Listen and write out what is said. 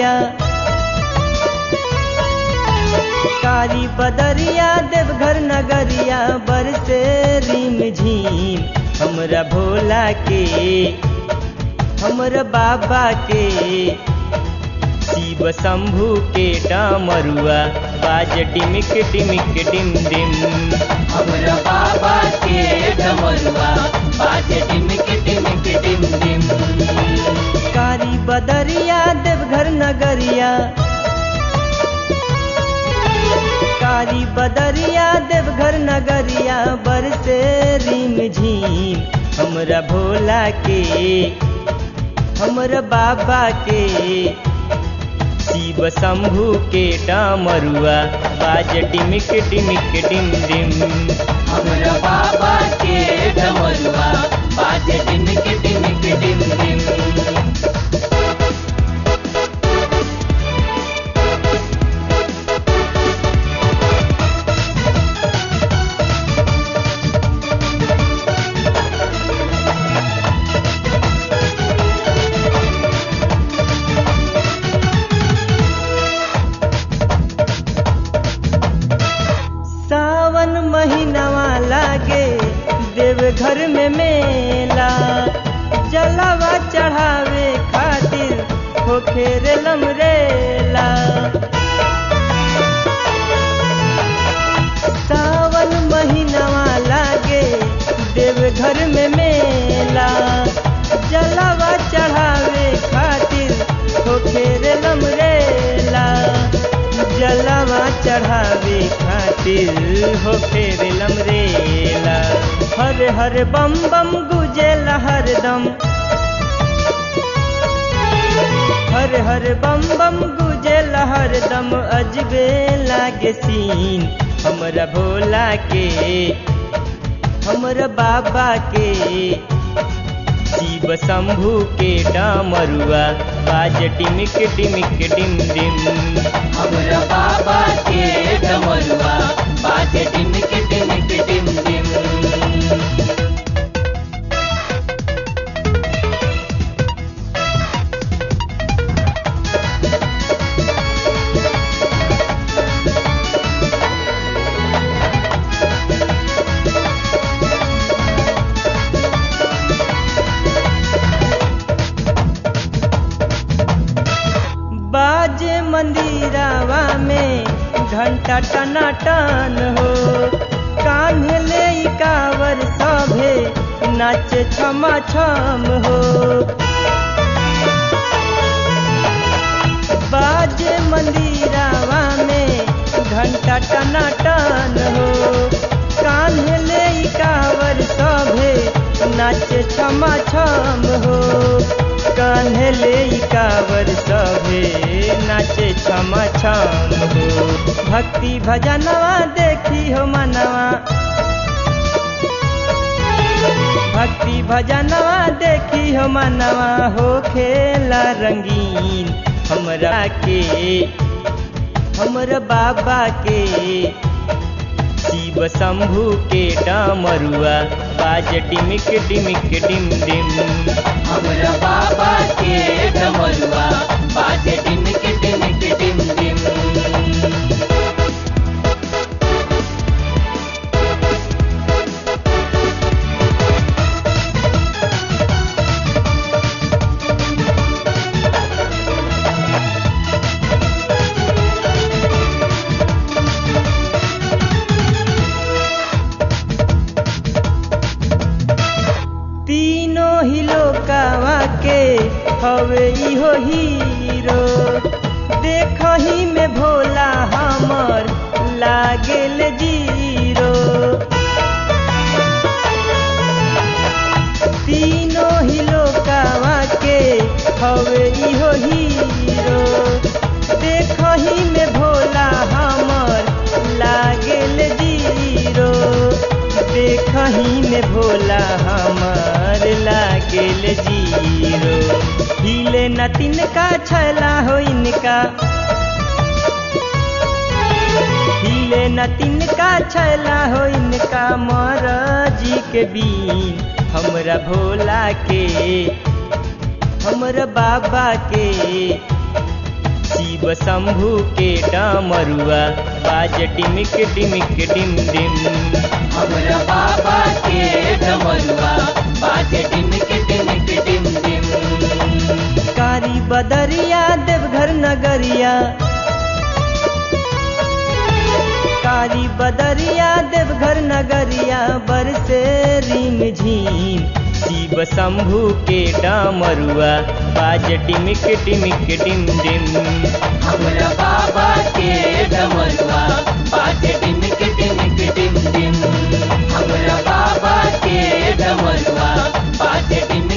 नगरिया कारी बदरिया देवघर नगरिया बरसे रिम झीम हमरा भोला के हमरा बाबा के शिव शंभू के डामरुआ बाज डिमिक डिमिक डिम डिम हमरा बाबा के डमरुआ बाजे डिमिक डिमिक डिम डिम कारी बदरिया देवघर नगरिया कारी बदरिया देवघर नगरिया बरसे रिम झीम हमरा भोला के हमरा बाबा के शिव शंभू के डामरुआ बाज डिमिक डिमिक डिम डिम हमरा बाबा के डमरुआ बाजे डिमिक डिमिक डिम डिम सावन महीनावा लागे देवघर में मेला जलावा चढ़ावे खातिर होखे रे लमरेला सावन महीनावा लागे देवघर में मेला जलावा चढ़ावे खातिर होखे रे लमरेला जलवा चढ़ावे खातिर हो फेर लमरेला हर हर बम बम गुजेला हरदम हर हर बम बम गुजेला हरदम अजबे लागे सीन हमरा भोला के हमरा बाबा के शिव शंभू के डामरुआ बाज डिमिक डिमिक डिम डिम हमरा बाबा के डमरुआ बाजे डिमिक डिमिक डिम डिम बाजे मंदिरावा में घंटा टनाटन हो कान्हे ले ई कावर सभे नाचे छमा छम हो बाजे मंदिरावा में घंटा टनाटन हो कान्हे ले ई कावर सभे नाचे छमा छम हो कान्हे ले ई कावर सभे नाचे छमा छम हो भक्ति भजनवा देखी हो मनवा भक्ति भजनवा देखी हो मनवा हो खेला रंगीन हमरा के हमर बाबा के शिव शंभू के डामरुआ बाज डिमिक डिमिक डिम डिम हमरा बाबा के डमरुआ बाजे डिमिक डिमिक डिम डिम तीनों ही लोकावा के हवे इहो हीरो देखही में भोला हमर लागेल जीरो तीनों ही लोकावा के हवे इहो हीरो देखही में भोला हमर लागेल जीरो देखही में भोला हमार लागेल जीरो हिले न तिनका छला हो इनका हिले न तिनका छला हो इनका महाराजी के बीन हमरा भोला के हमरा बाबा के शिव शंभु के डमरुआ बाज डिमिक डिमिक डिम डिम हमरा बाबा के डमरुआ बाजे डिमिक डिमिक डिम डिम कारी बदरिया देवघर नगरिया कारी बदरिया देवघर नगरिया बरसे रिम झीम शिव शंभु के डमरुआ बाज डिमिक डिमिक डिम डिम हमरा बाबा के डमरुआ बाजे डिमिक डिमिक डिम डिम हमरा बाबा के डमरुआ बाजे डिमिक